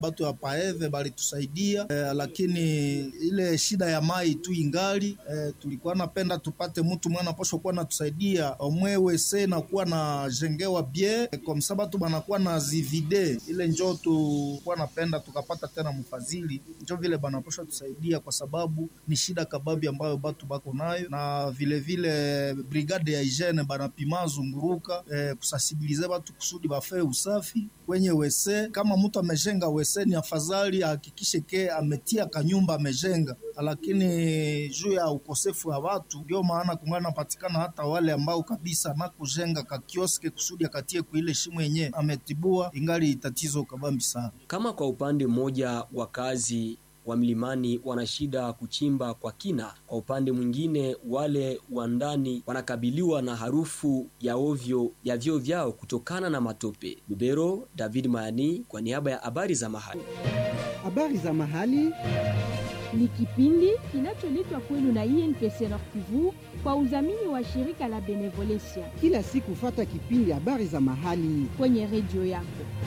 batu ya paeve balitusaidia eh, lakini ile shida ya mai tu ingali eh, tulikuwa napenda tupate mtu mwana posho kuwa natusaidia omwewe se nakuwa na jengewa bie eh, kwa msa batu banakuwa na zivide ile njo tukuwa napenda tukapata tena mfadhili njo vile banaposha tusaidia kwa sababu ni shida kababi ambayo batu bako nayo na vilevile vile brigade ya hygiene banapima zunguruka eh, kusasibilize batu kusudi bafee usafi kwenye wese. Kama mtu amejenga wese, ni afadhali ahakikishe ke ametia kanyumba amejenga, lakini juu ya ukosefu wa watu, ndio maana kungana napatikana hata wale ambao kabisa na kujenga kakioske kusudi akatie kuile shimo yenye ametibua, ingali tatizo kabambi sana. Kama kwa upande mmoja wakazi wa milimani wana shida kuchimba kwa kina, kwa upande mwingine wale wa ndani wanakabiliwa na harufu ya ovyo ya vyoo vyao kutokana na matope. Lubero, David Mayani kwa niaba ya habari za mahali. Habari za mahali ni kipindi kinacholetwa kwenu na INPC Nord Kivu kwa udhamini wa shirika la Benevolencia. Kila siku fata kipindi habari za mahali kwenye redio yako.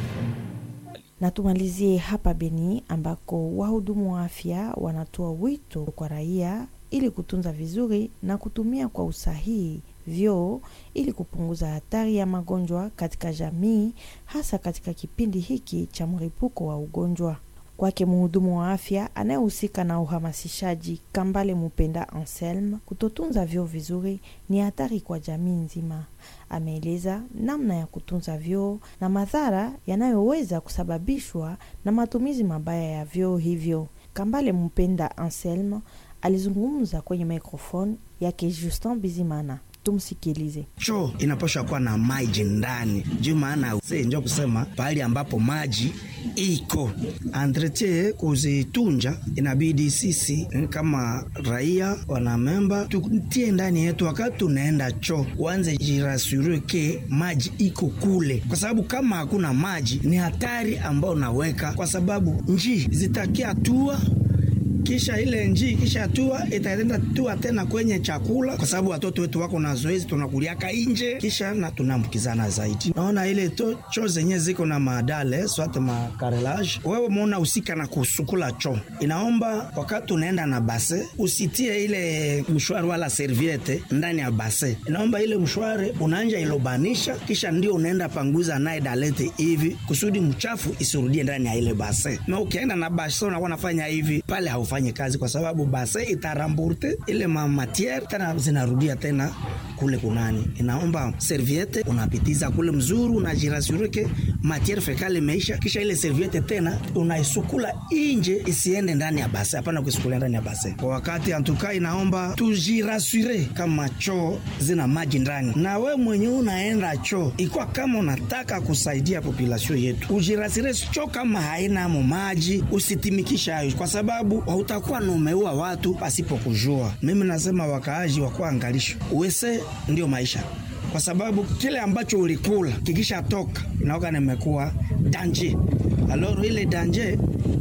Na tumalizie hapa Beni ambako wahudumu wa afya wanatoa wito kwa raia ili kutunza vizuri na kutumia kwa usahihi vyoo ili kupunguza hatari ya magonjwa katika jamii, hasa katika kipindi hiki cha mlipuko wa ugonjwa. Kwake mhudumu wa afya anayehusika na uhamasishaji Kambale Mupenda Anselme, kutotunza vyoo vizuri ni hatari kwa jamii nzima. Ameeleza namna ya kutunza vyoo na madhara yanayoweza kusababishwa na matumizi mabaya ya vyoo hivyo. Kambale Mupenda Anselme alizungumza kwenye mikrofoni yake Justin Bizimana. Tumsikilize. Choo inapaswa kuwa na maji ndani, juu maana njo kusema pahali ambapo maji iko entretien kuzitunja, inabidi sisi kama raia wanamemba tutie ndani yetu, wakati tunaenda choo uanze jirasure ke maji iko kule, kwa sababu kama hakuna maji ni hatari ambao unaweka, kwa sababu njii zitakia tua kisha ile njii kisha tua itaenda tua tena kwenye chakula, kwa sababu watoto wetu wako na zoezi, tunakuliaka nje, kisha na tunaambukizana zaidi. Naona ile to choo zenye ziko na madale swate makarelage, wewe muona usika na kusukula choo, inaomba wakati unaenda na base usitie ile mshwari wala serviete ndani ya base, inaomba ile mshwari unaanja ilobanisha, kisha ndio unaenda panguza naye dalete hivi kusudi mchafu isirudie ndani ya ile base. Na ukienda na base unakuwa nafanya hivi pale haufa fanye kazi kwa sababu base itaramburte ile mamatiere tena zinarudia tena kule kunani. Inaomba serviete unapitiza kule mzuri, unajirasurike matiere fekale imeisha, kisha ile serviete tena unaisukula inje, isiende ndani ya base. Hapana kuisukulia ndani ya base kwa wakati. Antuka inaomba tujirasure kama choo zina maji ndani, na we mwenye unaenda choo ikwa kama unataka kusaidia population yetu, ujirasure choo kama haina mo maji, usitimikisha hayo kwa sababu utakuwa na umeua watu pasipo kujua. Mimi nasema wakaaji wakuwa angalisho, uwese ndio maisha, kwa sababu kile ambacho ulikula kikisha toka inaoga nimekuwa danje. Aloro ile danje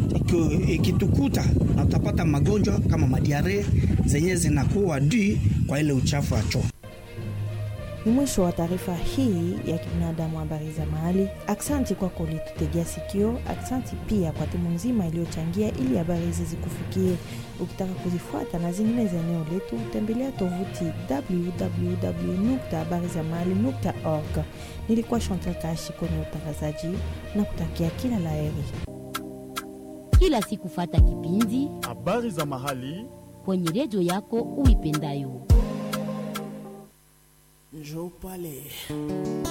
ikitukuta na utapata magonjwa kama madiare zenye zinakuwa dui kwa ile uchafu wa choo. Ni mwisho wa taarifa hii ya kibinadamu, habari za mahali. Aksanti kwako ulitutegea sikio. Aksanti pia kwa timu nzima iliyochangia ili habari hizi zikufikie. Ukitaka kuzifuata na zingine za eneo letu, tembelea tovuti www.habarizamahali.org. Nilikuwa Chantal Kashi kwenye utangazaji na kutakia kila la heri. Kila siku fata kipindi habari za mahali kwenye redio yako uipendayo. Njoo pale